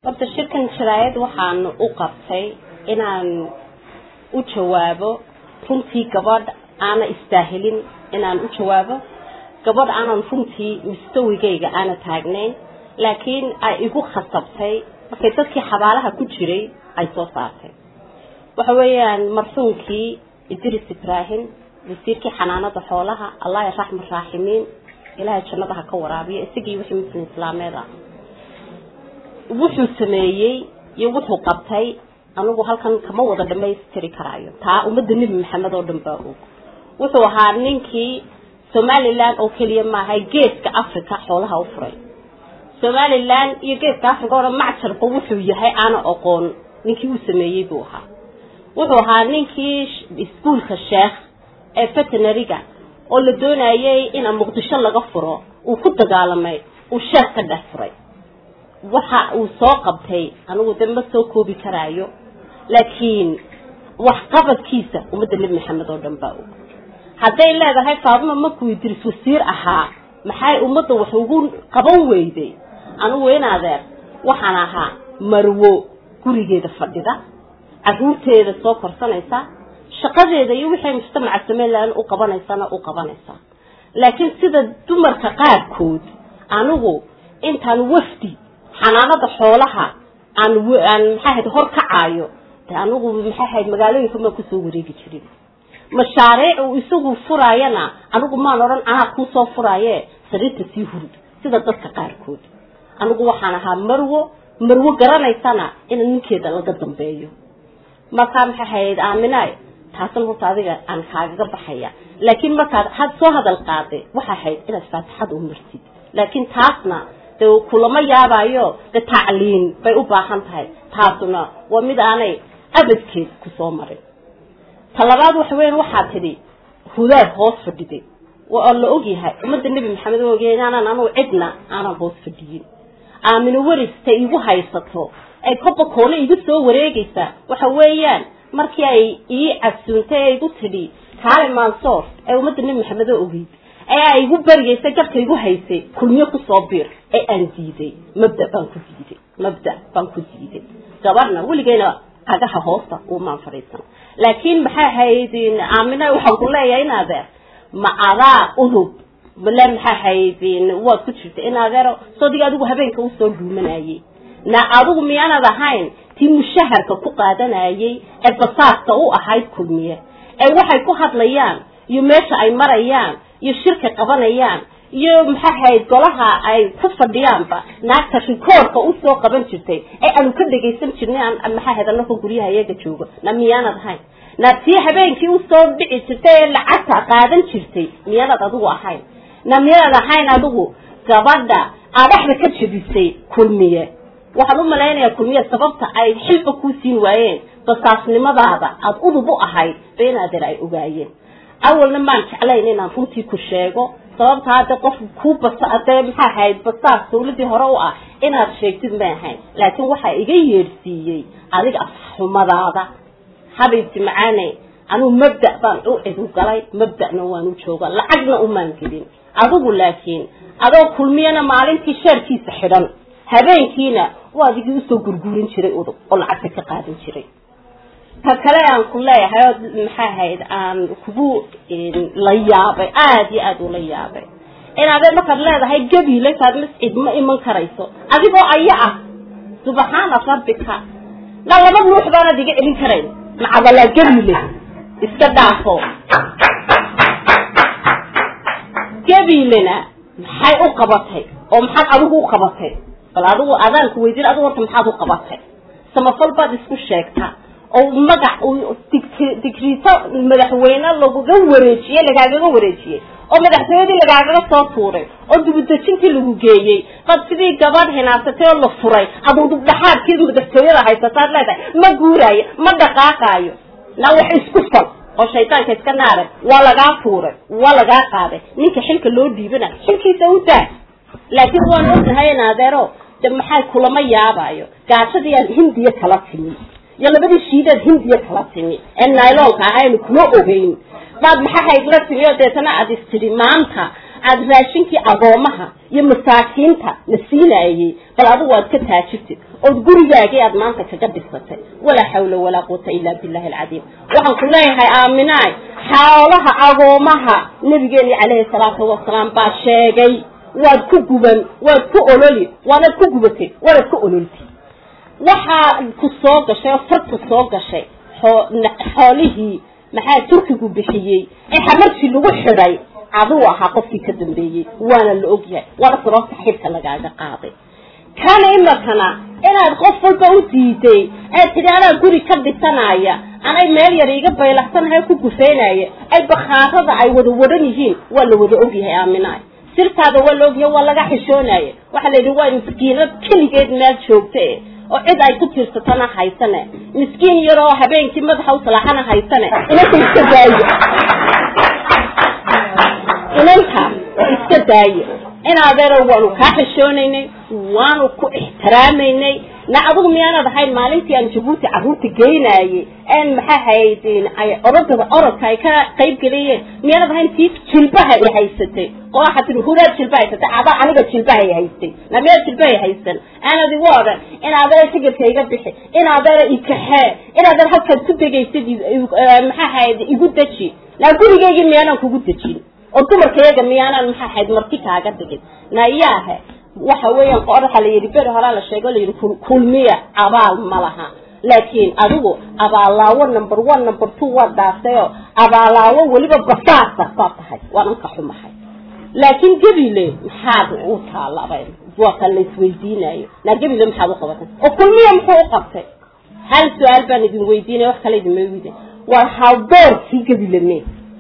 horta shirkan sharaayad waxaan u qabtay inaan u jawaabo runtii gabadh aana istaahilin inaan u jawaabo gabadh aanan runtii mustawigayga aana taagnayn laakiin ay igu khasabtay markay dadkii xabaalaha ku jiray ay soo saartay waxa weeyaan marxuumkii idris ibraahim wasiirkii xanaanada xoolaha allah raxma raaximiin ilaahay jannada ha ka waraabiyo isagii wixii muslim islaameed ah wuxuu sameeyey iyo wuxuu qabtay anigu halkan kama wada dhamaystiri karaayo taa ummadda nebi maxamed oo dhan baa og wuxuu ahaa ninkii somalilan oo keliya maaha geeska africa xoolaha u furay somalilan iyo geeska africa oo dhan macjarba wuxuu yahay aana oqoon ninkii uu sameeyey buu ahaa wuxuu ahaa ninkii iskuolka sheekh ee veterinariga oo la doonayay ina muqdisho laga furo uu ku dagaalamay uu sheekh ka dhex furay waxa uu soo qabtay anigu de ma soo koobi karaayo laakiin waxqabadkiisa ummadda nebi maxamed oo dhan baa og hadday leedahay faaduma markuu idris wasiir ahaa maxay ummadda wax ugu qaban weyday anigu in adeer waxaan ahaa marwo gurigeeda fadhida caruurteeda soo korsanaysa shaqadeeda iyo wixii mujtamaca somalilan u qabanaysana u qabanaysaa laakiin sida dumarka qaarkood anigu intaan wafdi xanaanada xoolaha aan aan maxaa ahayd hor kacaayo de anigu maxaa ahayd magaalooyinka maan kusoo wareegi jirin mashaariic uu isagu furaayana anigu maan odhan anaa kuusoo furaaye sariirta sii hurud sida dadka qaarkood anigu waxaan ahaa marwo marwo garanaysana in ninkeeda laga dambeeyo markaa maxay ahayd aaminaay taasan horta adiga aan kaagaga baxaya laakiin markaad had soo hadal qaaday waxay ahayd inaad faatixada u martid laakiin taasna de kulama yaabayo de tacliin bay u baahan tahay taasuna waa mid aanay abadkeed kusoo marin talabaad waxa weyan waxaa tidhi hudaad hoos fadhiday oo la ogyahay ummadda nebi maxamed o ogyahay inaanan anugu cidna aanan hoos fadhiyin aamino werista igu haysato ay koba koole igu soo wareegaysaa waxa weeyaan markii ay ii casuuntay ee igu tidhi kaale mansoor ee ummadda nebi maxamed oo ogeyd ee ay igu baryaysay garka igu haysay kulmiyo kusoo biir ee aan diiday mabda baan ku diiday mabda baan ku diiday gabadhna weligeyna cagaha hoosta umaan fadhiisan laakiin maxay ahayd aamina waxaan ku leeyahay in adeer ma adaa udub male maxay ahayd waad ku jirta in adeero soodiga adigu habeenka usoo dhuumanayay na adigu miyaanad ahayn tii mushaharka ku qaadanayay ee basaasta u ahayd kulmiye ee waxay ku hadlayaan iyo meesha ay marayaan iyo shirka qabanayaan iyo maxaa ahayd golaha ay ku fadhiyaanba naagta rikoorka usoo qaban jirtay ee aanu ka dhegaysan jirnay aan maxaa ahayd anaka guryaha iyaga joogo na miyaanad ahayn na tii habeenkii usoo dhici jirtay ee lacagta qaadan jirtay miyaanad adigu ahayn na miyaanad ahayn adigu gabadha adhaxda ka jebisay kulmiye waxaan u malaynayaa kulmiye sababta ay xilba kuu siin waayeen basaasnimadaada aada udub u ahayd beenaadeer ay ogaayeen awalna maan jeclayn inaan runtii ku sheego sababta hadda qof ku basa dee maxaa ahayd basaas dawladii hore u ah inaad sheegtid may ahayn laakiin waxaa iga yeedhsiiyey adiga afxumadaada habaybti macaane anugu mabda baan u cidu galay mabda'na waan u jooga lacagna umaan gelin adigu laakiin adoo kulmiyana maalintii sheerkiisa xidhan habeenkiina waa adigii usoo gurguurin jiray udub oo lacagta ka qaadan jiray ta kale aan ku leeyahay oo maxaa ahayd aan kugu la yaabay aada iyo aada ula yaabay inaadee markaad leedahay gabiile kaad mascid ma iman karayso adigoo aya ah subxaana rabbika na laba ruux baanad iga celin karayn macadalaa gabiile iska dhaafo gabiilena maxay u qabatay oo maxaad adigu u qabatay bal adigu adaanku weydiin adigu horta maxaad u qabatay samafal baad isku sheegtaa oo magac digriito madaxweyne laguga wareejiyey lagaagaga wareejiyey oo madaxtooyadii lagaagaga soo tuuray oo dibudejintii lagu geeyey bad sidii gabadh hinaasatay oo la furay aduu dubdhaxaadkii madaxtooyada haysataad leedahay ma guuraayo ma dhaqaaqaayo na wax isku fal oo shaydaanka iska naaray waa lagaa tuuray waa lagaa qaaday ninka xilka loo dhiibana xilkiisa u daa laakiin waan ognahay in adeero de maxay kulama yaabayo gaashadii aad hindiya kala timi iyo labadii shiidaad hindiya kala timi ee nailonka ahaynu kuma ogeyn baad maxaa hayd la timi oo deetana aad istidhi maanta aad raashinkii agoomaha iyo masaakiinta la siinayey bal adigu aad ka taajirtid ood gurigaagii aad maanta kaga dhisatay walaa xawla walaa quwata ilaa billahi alcadiim waxaan ku leeyahay aaminaay xoolaha agoomaha nabigeeni calayhi salaatu wasalaam baa sheegay waad ku guban waad ku ololi waanaad ku gubatay waanaad ku ololtay waxaa ku soo gashay oo farku soo gashay xoolihii maxaa turkigu bixiyey ee xamarkii lagu xidhay aduu ahaa qofkii ka dambeeyey waana la ogyahay waana sababta xilka lagaaga qaaday kana imakana inaad qof walba u diiday ee tidhi anaa guri ka dhisanaya anay meel yar iga baylaxsanahay ku gufeynaya ay bakhaarada ay wada wadhan yihiin waa la wada ogyahay aaminaay sirtaada waa la ogyahay waa laga xishoonaya waxaa la yidhi waa miskiinad keligeed meel joogta e oo cid ay ku tiirsatana haysane miskiin yaroo habeenkii madaxa u salaaxana haysane inanka iska daayo inanka iska daayo in adeero waanu kaa xishoonaynay waanu ku ixtiraamaynay na adigu miyaanad ahayn maalintii aan jabuuti carruurta geynaayey en maxaa hayd ay orodada orodka ay ka qayb geliyeen miyaanad ahayn tii jilbaha i haysatay oo waxaa tii huraad jilba haysatay adaa aniga jilbaha i haystay na miyaad jilbaha haysan aanad igu odhan in adeera tigirka iga bixi in adeera ikaxee in adeer halkaad ku degaysid maxaa hayd igu deji na gurigeygii miyaanan kugu dejin oo dumarkayaga miyaanaan maxaa ahayd marti kaaga dhigin nayaahe waxa weeyaan qoraxa la yidhi beri horaa la sheego la yidhi kulmiya abaal ma laha laakiin adigu abaalaawo number one number two waa dhaaftayoo abaalaawo weliba basaasa baa tahay waanan ka xumahay laakiin gebile maxaad u taalabay waa kan la isweydiinayo naa gebile maxaad u qabatay oo kulmiya muxuu u qabtay hal su-aal baan idin weydiinaya wax kale idinma weydiin waa hawdoorkii gebile me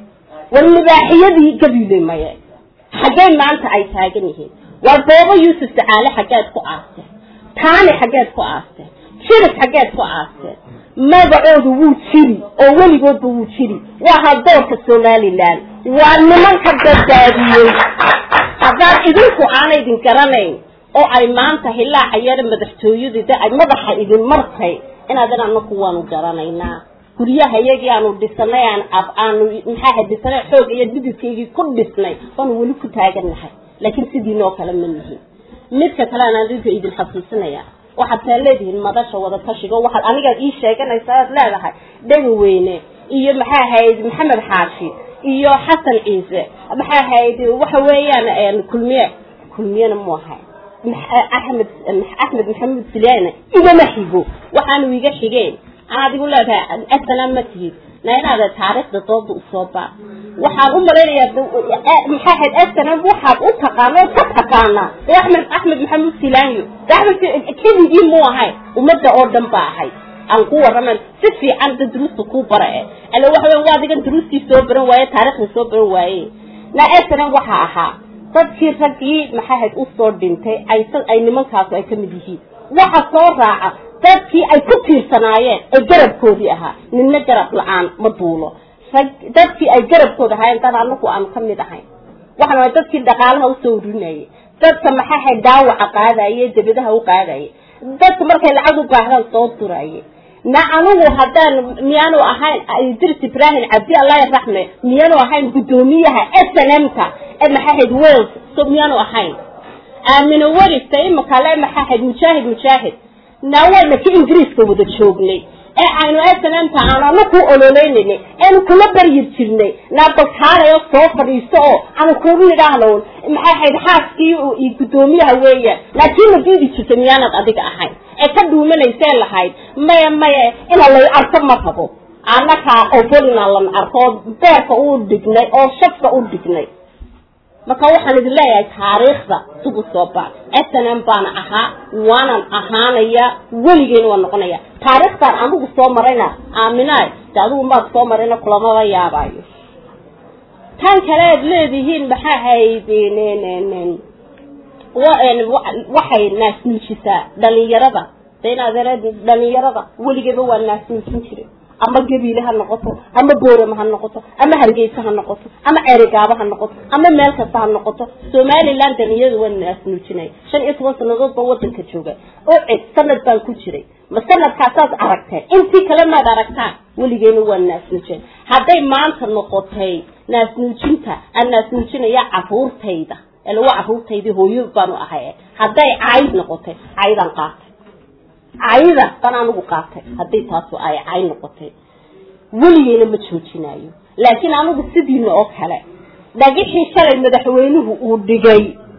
war libaaxiyadii gabile maye xaggey maanta ay taagan yihiin war boobo yuusuf tacaale xaggeed ku aasteen taani xaggeed ku aasteen jiris xaggeed ku aasteen magacoodu wuu jiri oo weligoodba wuu jiri waa hadoorka somalilan waa nimanka badbaadiyey haddaad idinku aana idin garanayn oo ay maanta hilaaca yar madaxtooyadida ay madaxa idin martay inaadan anaku waanu garanaynaa guryaha iyagii aanu dhisanay aan ab aanu maxaaha dhisanay xoog iyo dhididkaygii ku dhisnay waanu weli ku taagannahay laakiin sidiinoo kale ma nihin midka kale aan adinka idin xasuusinaya waxaad taa leedihiin madasha wada tashigo waxaad anigaad ii sheeganaysa aad leedahay dhega weyne iyo maxaa ahayd maxamed xaashi iyo xasan ciise maxaa ahayd waxa weeyaan kulmiye kulmiyena mu ahay axmed axmed maxamuud silaane igama xigo waxaanu iga xigeen anaad igu leedahay asana ma tihid na inaada taariikhda dooda usoo baa waxaan u malaynayaa maxaa ahayd asana waxaad u taqaana oo ka taqaanaa ee axmed axmed maxamuud silaanyo axmed keligii mu ahay ummadda oo dhan ba ahay aan ku warraman si fiican da duruusta kuu bara e alle waxa weya waa adigan duruustii soo baran waaye taariikhda soo baran waaye na asana waxa ahaa dadkii raggii maxaa ahayd usoo dhintay ay ay nimankaasu ay ka mid yihiin waxa soo raaca dadkii ay ku tiirsanaayeen ee garabkoodii ahaa ninna garab la-aan ma duulo rag dadkii ay garabkooda ahaayeen dad anaku aanu ka mid ahayn waxaan waa dadkii dhaqaalaha usoo urinayay dadka maxaa ahayd dhaawaca qaadaye debadaha u qaadaye dadka markay lacag u baahdaan soo duraye na anigu haddaan miyaanu ahayn idris ibrahim cabdi allah raxme miyaanu ahayn guddoomiyaha s n m-ka ee maxaa ahayd wales so miyaanu ahayn aamino werista imakale maxaa ahayd mujaahid mujaahid naawayna ka ingiriiska wada joognay ee aynu snmta aanu anaku ololeynayna eanu kula baryir jirnay naabalkaalayo soo fadhiisto oo aanu kugu nidhaahno maxay ahayd xaaskii iyo guddoomiyaha weeyaan laakiin ma diidi jirta miyaanad adiga ahayn ee ka dhuumanaysee lahayd maya maya ina lay arko ma rabo annakaa ofolina lan arko oo beerka u dhignay oo shafka u dhignay marka waxaan idin leeyahay taariikhda dib u soo baa s n m baana ahaa waanan ahaanaya weligeena waa noqonaya taariikhtaan anigu soo marayna aaminaay de adigu maad soo marayna kulamaba yaabaayo tan kale aad leedihiin maxaa hayd waxay naasnuujisaa dhalinyarada de inaad dhalinyarada weligeeba waa naasnuujin jiray ama gabiile ha noqoto ama boorama ha noqoto ama hargeysa ha noqoto ama ceerigaabo ha noqoto ama meel kasta ha noqoto somaliland daniyadu waa naasnuujinaya shan iyo toban sanadood baan wadanka jooga oo cid sanad baan ku jiray ma sanadkaasaad aragteen intii kale maad aragtaan weligeena waa naasnuujin hadday maanta noqotay naasnuujinta aan naasnuujinaya caruurtayda ila waa caruurtaydii hooyo baanu ahay hadday cayd noqotay caydaan qaatay cayda baan anigu qaatay hadday taasu ay cay noqotay weligeena ma joojinayo laakiin anigu sidiina oo kale dhagixii shalay madaxweynuhu uu dhigay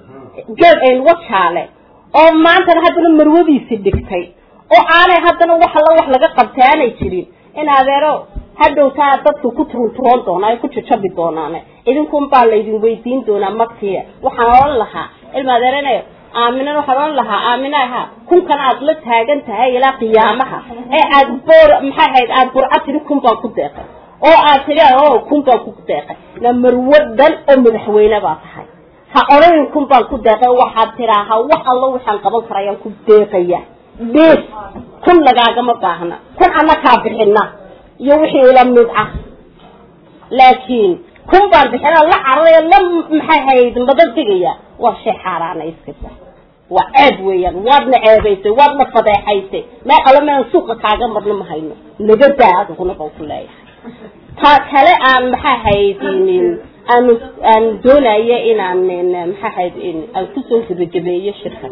wajaale oo maantana haddana marwadiisi dhigtay oo aanay haddana wax alla wax laga qabtay aanay jirin in adeero hadhowtaa dadku ku turunturoon doonaa ay ku jajabi doonaan idinkun baa laydin weydiin doonaa magtiya waxaan odhan lahaa ilma adeerene aaminan waxaan odhan lahaa aaminaha kunkan aad la taagan tahay ilaa qiyaamaha ee aad boor maxay ahayd aad burca tiri kun baan ku deeqay oo aad tiri o kun baan ku deeqay na marwo dhan oo madaxweyne baa tahay ha odhanin kun baan ku deeqay waxaad tiraaha wax allo waxaan qaban karayaan ku deeqaya bees kun lagaagama baahna kun annakaa bixina iyo wixii ila mid ah laakiin kun baan bixina la cararaya la maxay hayd madadigaya waa shay xaaraana iskasa waa ceeb weeyaan waadna ceebaysay waadna fadeexaysay meel alle mean suuqa kaaga marna ma hayno naga daa adiguna baan ku leeyahay ta kale aan maxaa haydinin aanu aan doonaya inaan maxaa hayd aan kusoo gabagabeeyo shirkan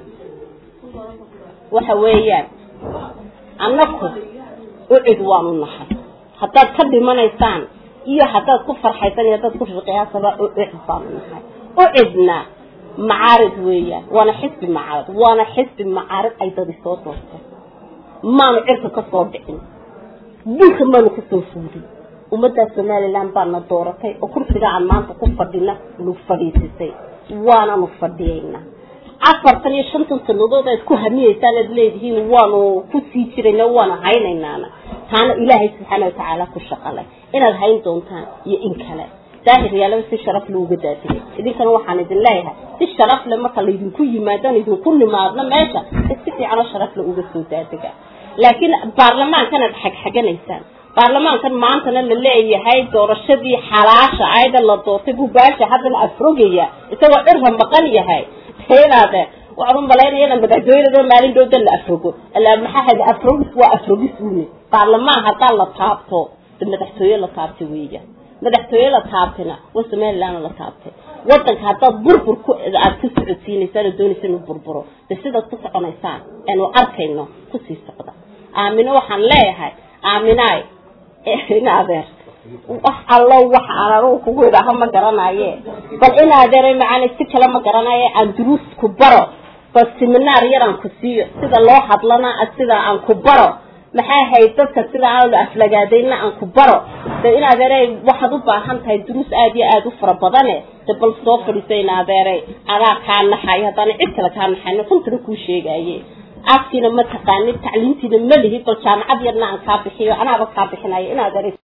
waxa weeyaan annaku ucid waanu nahay haddaad ka dhimanaysaan iyo haddaad ku farxaysaan iyo haddaad ku riqiyaasaba ucid baanu nahay ucidna macaarid weeyaan waana xisbi macaarid waana xisbi macaarid ay dadi soo doortay maanu cirka ka soo dhicin dhulka maanu kasoo fuudin ummaddaa somalilan baana dooratay oo kursiga aan maanta ku fadhina nagu fadhiisisay waananu fadhiyaynaa afartan iyo shantan sanadood aad ku hamiyeysaan aad leedihiin waanu ku sii jirayna waana haynaynaana taana ilaahay subxaana watacaala ku shaqalay inaad hayn doontaan iyo in kale daahir yaalaba si sharaf le uga daadigay idinkana waxaan idin leeyahay si sharaf le marka laydinku yimaadaan idinku nimaadno meesha si fiicanoo sharaf le uga soo daadiga laakiin baarlamaankanaad xagxaganaysaan baarlamaankan maantana la leeyahay doorashadii xalaasha ayada la doortay buu baasha haddana afrogaya isagoo cirra maqan yahay inaade waxaan u malaynaya ina madaxtooyada maalin dhowda la afrogo maxaa hada afrogis waa afrogis une baarlamaan haddaa la taabto de madaxtooye la taabtay weeyaan madaxtooye la taabtayna waa somaliland la taabtay wadanka haddaad burbur ku aad ku socodsiinaysaan oo doonaysa inuu burburo de sidaad ku soconaysaan aanu arkayno kusii socda aamino waxaan leeyahay aaminaay in adeer wax allo wax aan anugu kugu idhaaho ma garanaye bal in adeer macaani si kale ma garanaye aan duruus ku baro bal seminaar yaraan ku siiyo sida loo hadlana sida aan ku baro maxay ahayd dadka sida aan la aflagaadayna aan ku baro de in adeeray waxaad u baahan tahay duruus aada iyo aada u fara badane de bal soo fadhiisa in adeeray adaa kaa naxayo haddaana cid kale kaa naxayno kuntana kuu sheegaye afkiina ma taqaanid tacliintiina ma lihi bal jaamacad yarna aan kaa bixiyo anaaba kaa bixinayo in adeeray